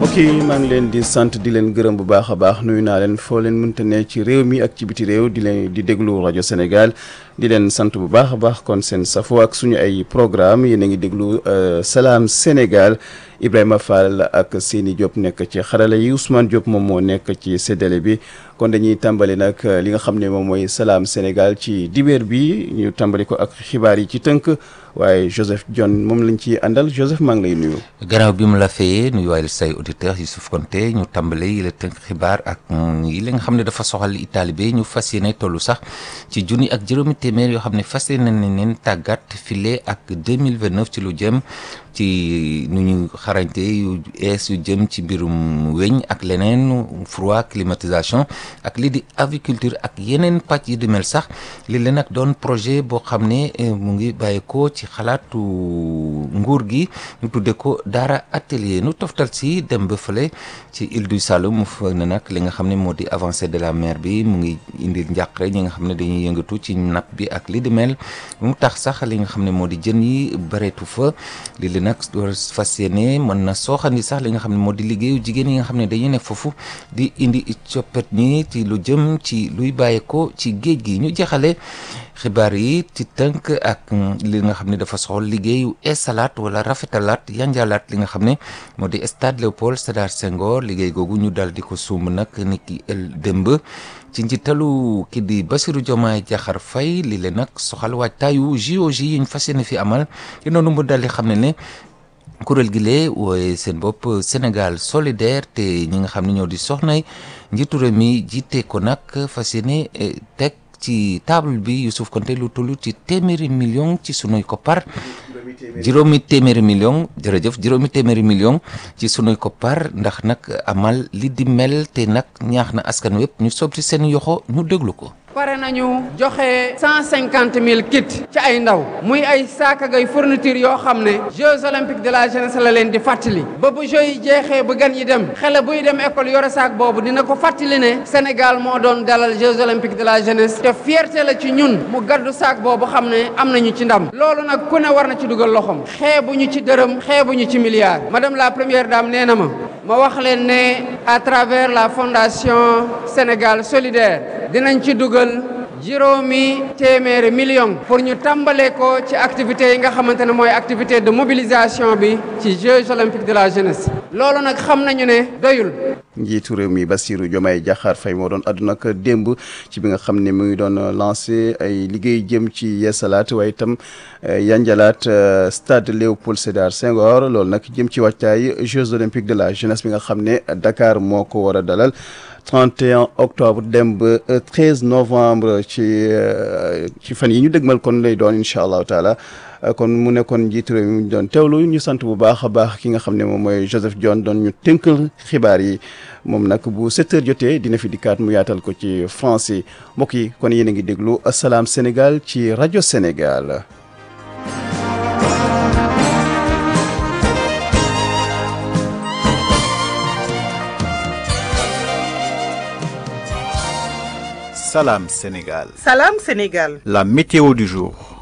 mbokk yi maa ngi leen di sant di leen gërëm bu baax a baax nuyu naa leen foo leen mënta ne ci réew mi ak ci biti réew di leen di déglu rajo Sénégal di leen sant bu baax a baax kon seen safo ak suñu ay programme yéen a ngi déglu Salam Sénégal Ibrahima Fall ak Seni Diop nekk ci xarala yi Ousmane Diop moom moo nekk ci séddale bi kon dañuy tàmbali nag li nga xam ne moom mooy Salam Sénégal ci dibeer bi ñu tàmbali ko ak xibaar yi ci tënk waaye Joseph John moom lañ ci àndal Joseph maa ngi lay nuyu. gannaaw bi mu la fayee nuyuwaale say auditeurs Youssouf Konté ñu tàmbale yi la tënk xibaar ak yi la nga xam ne dafa soxal Italie bi ñu fas yéene tollu sax ci junni ak juróomi téeméer yoo xam ne fas yéene nañ leen tàggat file ak 2029 ci lu jëm ci nu ñu xarañte yu ees yu jëm ci mbirum weñ ak leneen froid climatisation ak lii di aviculture ak yeneen pàcc yi di mel sax li leen nag doon projet boo xam ne mu ngi bàyyi ko ci xalaatu nguur gi ñu tudde ko daara atelier nu toftal si dem ba fële ci île du Saloum mu fa ne nag li nga xam ne moo di avancée de la mer bi mu ngi indil njàqare ñi nga xam ne dañuy yëngatu ci napp bi ak li di mel mu tax sax li nga xam ne moo di jën yi bareetu fa li li nag door fas yéene mën na sooxandi sax li nga xam ne moo di liggéeyu jigéen yi nga xam ne dañuy nekk foofu di indi coppet ñi ci lu jëm ci luy bàyyeekoo ci géej gi ñu jeexale xibaar yi ci tënk ak li nga xam ne dafa soxal liggéeyu esalaat wala rafetalaat yanjalaat li nga xam ne moo di stade Léopold Sédar Senghor liggéey googu ñu dal di ko sumb nag ni ki el démb ci njiitalu ki di Bassirou Diomaye Diakhar Faye li leen nag soxal waajtaayu JOJ yi ñu fas yéene fi amal ci noonu mu dal di xam ne ne kuréel gi lee wooye seen bopp Sénégal solidaire te ñi nga xam ne ñoo di soxnay njiitu réew mi jiite ko nag fas yéene teg ci table bi Youssouf Konté lu toll ci téeméeri million ci sunuy koppar juróomi téeméeri million jërëjëf juróomi téeméeri million ci sunuy koppar ndax nag amal li di mel te nag ñaax na askan wépp ñu sob ci seen yoxo ñu déglu ko pare nañu joxe cent cinquante mille kits ci ay ndaw muy ay saakagay fourniture yoo xam ne Jeux olympiques de la jeunesse la leen di fàttali ba bu Jeux yi jeexee ba gan yi dem xale buy dem école yore saak boobu dina ko fàttali ne Sénégal moo doon dalal Jeux olympiques de la jeunesse te fierté la ci ñun mu gaddu saak boobu xam ne am nañu ci ndam loolu nag ku ne war na ci dugal loxoom xeebuñu ci dërëm xeebuñu ci milliard madame la première dame nee na ma ma wax leen ne à travers la fondation Sénégal solidaire dinañ ci dugal juróomi téeméeri million pour ñu tàmbale ko ci activités yi nga xamante ne mooy activité de mobilisation bi ci Jeux olympiques de la jeunesse loolu nag xam nañu ne doyul njiitu réew mi Bassirou Diomaye Diakhar Faye moo doon àdduna ak démb ci bi nga xam ne mu ngi doon lancé ay liggéey jëm ci yeesalaat waaye itam yanjalaat stade Léopold Sédar Senghor loolu nag jëm ci wàccaay Jeux olympiques de la jeunesse bi nga xam ne Dakar moo ko war a dalal 31 octobre dem ba 13 novembre ci ci fan yi ñu dëgmal kon lay doon incha allahu taala kon mu nekkoon njiitu réew mi ñu doon teewlu ñu sant bu baax a baax ki nga xam ne moom mooy Joseph John doon ñu tënkal xibaar yi moom nag bu 7 heures jotee dina fi dikkaat mu yaatal ko ci français mbokk yi kon yéen a ngi déglu Salam Sénégal ci rajo Sénégal. Salam Sénégal. Salam Sénégal. La météo du jour.